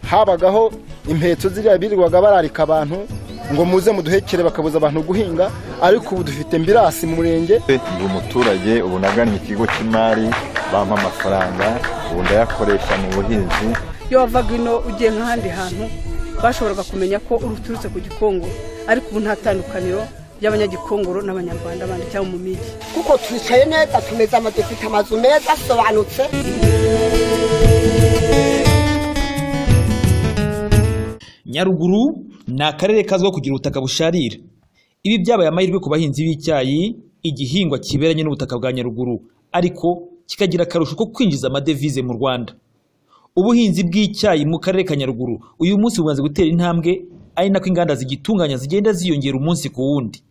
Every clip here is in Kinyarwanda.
habagaho impeto ziriya birirwaga bararika abantu ngo muze muduhekere bakabuza abantu guhinga ariko ubu dufite mbirasi mu murenge ndi umuturage ubu nagannye ikigo cy'imari bampa amafaranga ubu ndayakoresha mu buhinzi iyo wavaga ino ugiye nk'ahandi hantu bashoboraga kumenya ko uturutse ku gikongo ariko ubu nta tandukaniro ry'abanyagikongoro n'abanyarwanda bandi cyangwa mu migi kuko twicaye neza tumeze ama dufite amazu meza asobanutse nyaruguru ni akarere kazwiho kugira ubutaka busharira ibi byabaye amahirwe ku bahinzi b'icyayi igihingwa kiberanye n'ubutaka bwa nyaruguru ariko kikagira akarusho ko kwinjiza amadevize mu rwanda ubuhinzi bw'icyayi mu karere ka nyaruguru uyu munsi bumaze gutera intambwe ari nako inganda zigitunganya zigenda ziyongera umunsi ku wundi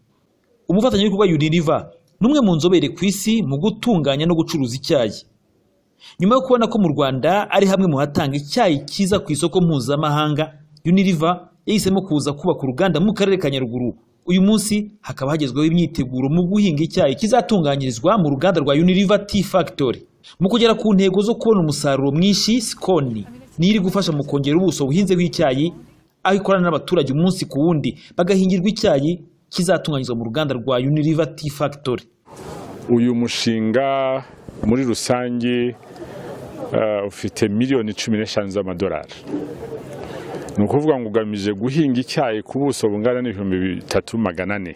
umufatanyabikorwa uniriva ni umwe mu nzobere ku isi mu gutunganya no gucuruza icyayi nyuma yo kubona ko mu rwanda ari hamwe mu hatanga icyayi cyiza ku isoko mpuzamahanga uniriva yahisemo kuza kubaka uruganda mu karere ka nyaruguru uyu munsi hakaba hagezweho imyiteguro mu guhinga icyayi kizatunganyirizwa mu ruganda rwa uniriva tea factory mu kugera ku ntego zo kubona umusaruro mwinshi sikoni niyo iri gufasha mu kongera ubuso buhinzeho icyayi aho ikorana n'abaturage umunsi ku wundi bagahingirwa icyayi kizatunganyirizwa mu ruganda rwa uniriva tea factory uyu mushinga muri rusange eh, ufite miliyoni cumi n'eshanu z'amadolari ni ukuvuga ngo ugamije guhinga icyayi ku buso bungana n'ibihumbi bitatu magana ane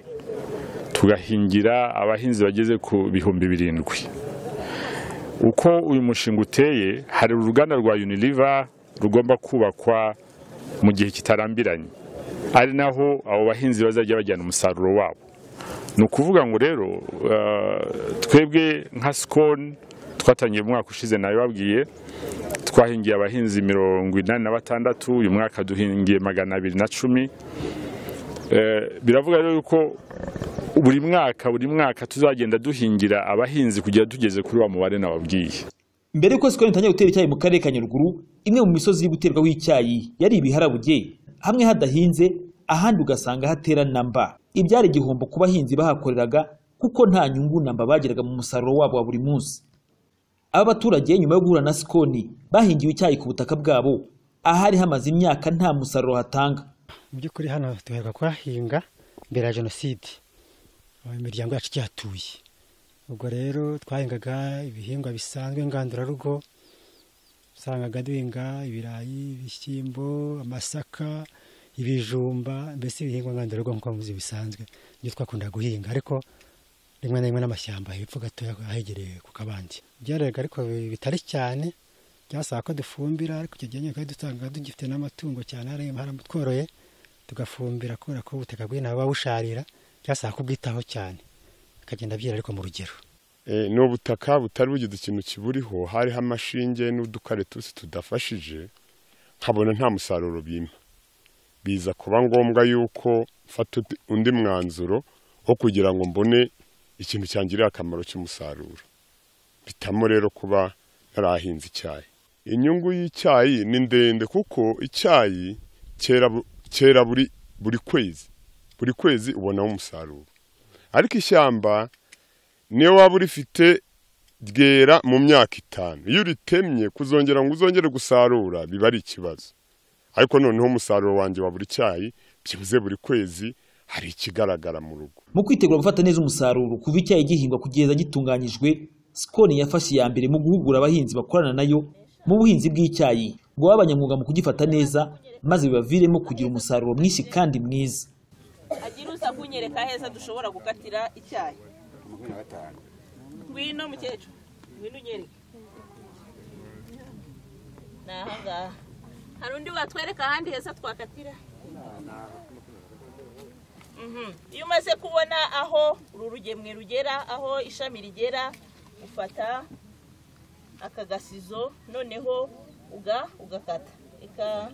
tugahingira abahinzi bageze ku bihumbi birindwi uko uyu mushinga uteye hari uruganda rwa uniriva rugomba kubakwa mu gihe kitarambiranye ari naho abo bahinzi bazajya bajyana umusaruro wabo ni ukuvuga ngo rero eh, twebwe nka sikoni twatangiye mu mwaka ushize nabibabwiye twahingiye abahinzi mirongo inani na batandatu uyu mwaka duhingiye magana abiri na cumi Eh, biravuga rero yuko buri mwaka buri mwaka tuzagenda duhingira abahinzi kugera tugeze kuri wa mubare nababwiye mbere y'uko sikoni itangira gutera icyayi mu karere ka nyaruguru imwe mu misozi iri guterwaho icyayi yari ibiharabuge hamwe hadahinze ahandi ugasanga hatera namba ibyari igihombo ku bahinzi bahakoreraga kuko nta nyungu namba bagiraga mu musaruro wabo wa buri munsi aba baturage nyuma yo guhura na sikoni bahingiwe icyayi ku butaka bwabo ahari hamaze imyaka nta musaruro hatanga mu by'ukuri hano duherwa kuhahinga mbere ya jenoside aho imiryango yacu igihatuye ubwo rero twahingaga ibihingwa bisanzwe ngandurarugo usangaga duhinga ibirayi ibishyimbo amasaka ibijumba mbese ibihingwa ngandurarugo nk'uko muzi bisanzwe nibyo twakunda guhinga ariko rimwe na rimwe n'amashyamba hepfo gatoya ahegereye ku kabandi byaraga ariko bitari cyane byasaba ko dufumbira ariko icyo gihe nyine twari dutanga tugifite n'amatungo cyane harimo haramutworoye tugafumbira kubera ko ubutaka bw'ino buba busharira byasaba kubwitaho cyane bikagenda byera ariko mu rugero Eh, ni ubutaka butari bugize ikintu kiburiho hariho amashinge n'udukare tusi tudafashije nkabona nta musaruro bimpa biza kuba ngombwa yuko mfata undi- undi mwanzuro wo kugira ngo mbone ikintu cyangirira akamaro cy'umusaruro bitamo rero kuba narahinze icyayi inyungu y'icyayi ni ndende kuko icyayi cyera bu- cyera buri buri kwezi buri kwezi ubonamo umusaruro ariko ishyamba niyo waba urifite ryera mu myaka itanu iyo uritemye kuzongera ngo uzongere gusarura biba ari ikibazo ariko noneho umusaruro wanjye wa buri cyayi byibuze buri kwezi hari ikigaragara mu rugo mu kwitegura gufata neza umusaruro kuva icyayi gihingwa kugeza gitunganyijwe sikoni yafashe iya mbere mu guhugura abahinzi bakorana nayo mu buhinzi bw'icyayi ngo babe abanyamwuga mu kugifata neza maze bibaviremo kugira umusaruro mwinshi kandi mwiza agira uza kunyereka heza dushobora gukatira icyayi ngwino mukecuru ngwino unyereke ni ahangaha hari undi watwereka ahandi heza twakatira Mhm. iyo umaze kubona aho uru rugemwe rugera aho ishami rigera ufata aka gasizo noneho uga ugakata Ika-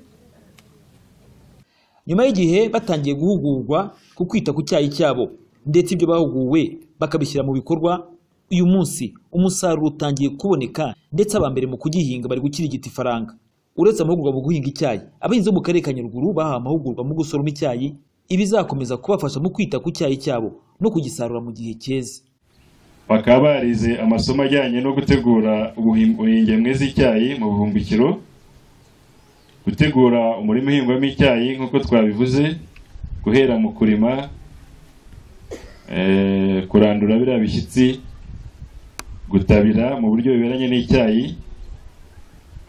nyuma y'igihe batangiye guhugurwa ku kwita ku cyayi cyabo ndetse ibyo bahuguwe bakabishyira mu bikorwa uyu munsi umusaruro utangiye kuboneka ndetse aba mbere mu kugihinga bari gukirigita ifaranga uretse amahugurwa mu guhinga icyayi abahinzi bo mu karere ka nyaruguru bahawe amahugurwa mu gusoroma icyayi ibizakomeza kubafasha mu kwita ku cyayi cyabo no kugisarura mu gihe cyeze bakaba barize amasomo ajyanye no gutegura ubuhim- ubuhingemwe z'icyayi mu buhumbikiro gutegura umurima uhingwamo icyayi nk'uko twabivuze guhera mu kurima eh, kurandura biriya bishyitsi gutabira mu buryo biberanye n'icyayi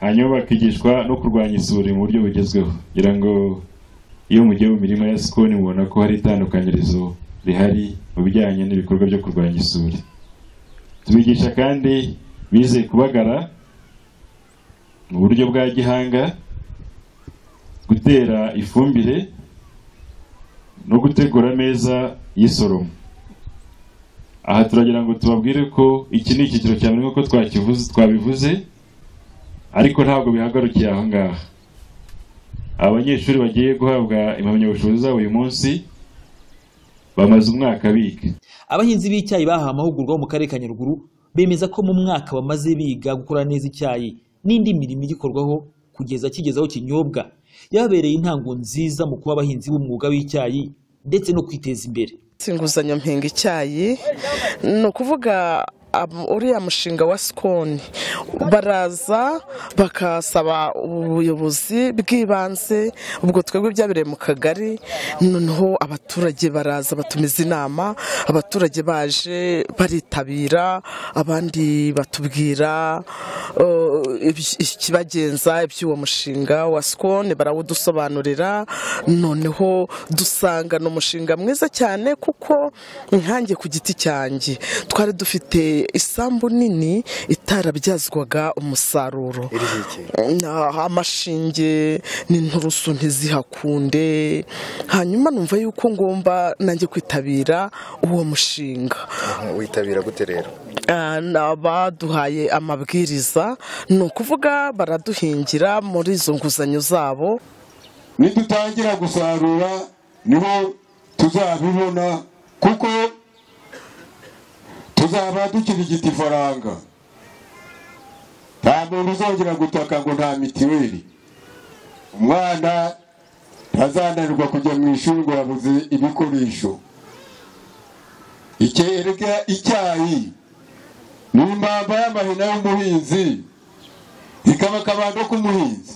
hanyuma bakigishwa no kurwanya isuri mu buryo bugezweho kugira ngo iyo mugiye mu mirima ya sikoni mubona ko hari itandukanyirizo rihari mu bijyanye n'ibikorwa byo kurwanya isuri tubigisha kandi bize kubagara mu buryo bwa gihanga gutera ifumbire no gutegura ameza y'isoromo aha turagira ngo tubabwire ko iki ni icyiciro cya mbere nk'uko twakivuze twabivuze ariko ntabwo bihagarukiye aha ngaha abanyeshuri bagiye guhabwa impamyabushobozi zabo uyu munsi bamaze umwaka biga abahinzi b'icyayi bahawe amahugurwa bo mu karere ka nyaruguru bemeza ko mu mwaka bamaze biga gukora neza icyayi n'indi mirimo igikorwaho kugeza kigeze aho kinyobwa yababereye intango nziza mu kuba abahinzi b'umwuga w'icyayi ndetse no kwiteza imbere inguzanyo mpinga icyayi ni ukuvuga am- uriya mushinga wa sikoni baraza bakasaba ubuyobozi bw'ibanze ubwo twebwe byabereye mu kagari noneho abaturage baraza batumiza inama abaturage baje baritabira abandi batubwira uh, ibi- ikibagenza iby'uwo mushinga wa sikoni barawudusobanurira noneho dusanga ni umushinga mwiza cyane kuko nkanjye ku giti cyanjye twari dufite isambu nini itarabyazwaga umusaruro Na- amashinge n'inturusu ntizihakunde hanyuma numva yuko ngomba nanjye kwitabira uwo mushinga witabira gute rero Ah, na- baduhaye amabwiriza ni ukuvuga baraduhingira muri izo nguzanyo zabo nidutangira gusarura niho tuzabibona kuko tuzaba dukirigita ifaranga nta muntu uzongera gutaka ngo nta mitiweli umwana ntazananirwa kujya mu ishuri ngo yabuze ibikoresho ikerega icyayi ni imbamba y'amahina y'umuhinzi ikaba akabando k'umuhinzi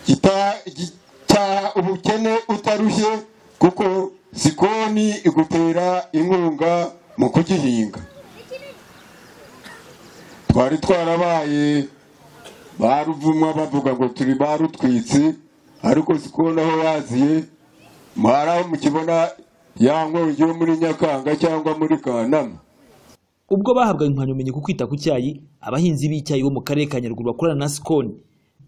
kita- gi- cyaha ubukene utarushye kuko sikoni igutera inkunga mu kugihinga twari twarabaye baruvumwa bavuga ngo turi barutwitsi ariko sikoni aho yaziye mwaraho mukibona yanywa ugiye muri nyakanga cyangwa muri kanama ubwo bahabwaga impamyabumenyi ku kwita ku cyayi abahinzi b'icyayi bo mu karere ka nyaruguru bakorana na sikoni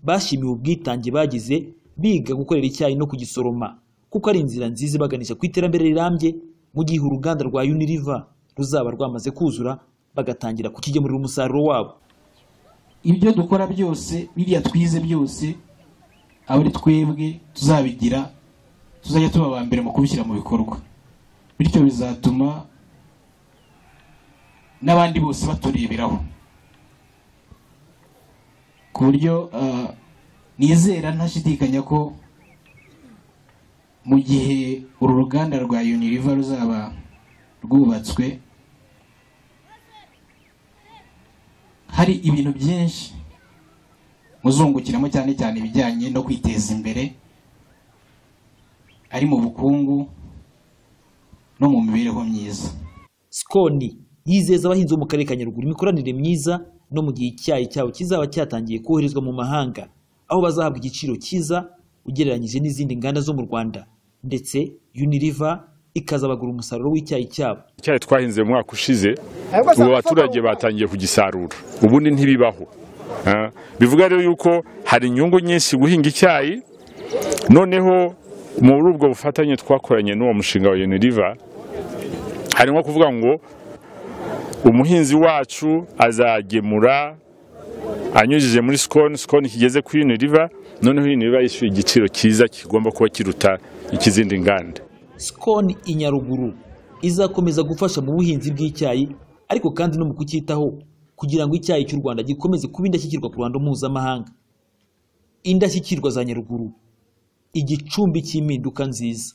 bashimiwe ubwitange bagize biga gukorera icyayi no kugisoroma kuko ari inzira nziza ibaganisha ku iterambere rirambye mu gihe uruganda rwa uniriva ruzaba rwamaze kuzura bagatangira kukigemurira umusaruro wabo ibyo dukora byose biriya twize byose aba ari twebwe tuzabigira tuzajya tuba aba mbere mu kubishyira mu bikorwa bityo bizatuma n'abandi bose batureberaho ku buryo ah, nizera ntashidikanya ko mu gihe uru ruganda rwa uniriva ruzaba rwubatswe hari ibintu byinshi muzungukiramo cyane cyane ibijyanye no kwiteza imbere ari mu bukungu no mu mibereho myiza sikoni yizeza abahinzi bo mu karere ka nyaruguru imikoranire myiza no mu gihe icyayi cyabo kizaba cyatangiye koherezwa mu mahanga aho bazahabwa igiciro cyiza ugereranyije n'izindi nganda zo mu rwanda ndetse uniriva ikazabagura umusaruro w'icyayi cyabo icyayi twahinze mu mwaka ushize Ariko ubu saa- abaturage batangiye kugisarura ubundi ntibibaho Ah, bivuga rero yuko hari inyungu nyinshi guhinga icyayi noneho muri ubwo bufatanye twakoranye n'uwo mushinga wa uniriva hari nko kuvuga ngo umuhinzi wacu azagemura anyujije muri sikoni sikoni kigeze kuri uniriva noneho uniriva yishyuye igiciro cyiza kigomba kuba kiruta icy'izindi nganda sikoni i nyaruguru izakomeza gufasha mu buhinzi bw'icyayi ariko kandi no mu kucyitaho kugira ngo icyayi cy'u rwanda gikomeze kuba indashyikirwa ku ruhando mpuzamahanga indashyikirwa za nyaruguru igicumbi cy'impinduka nziza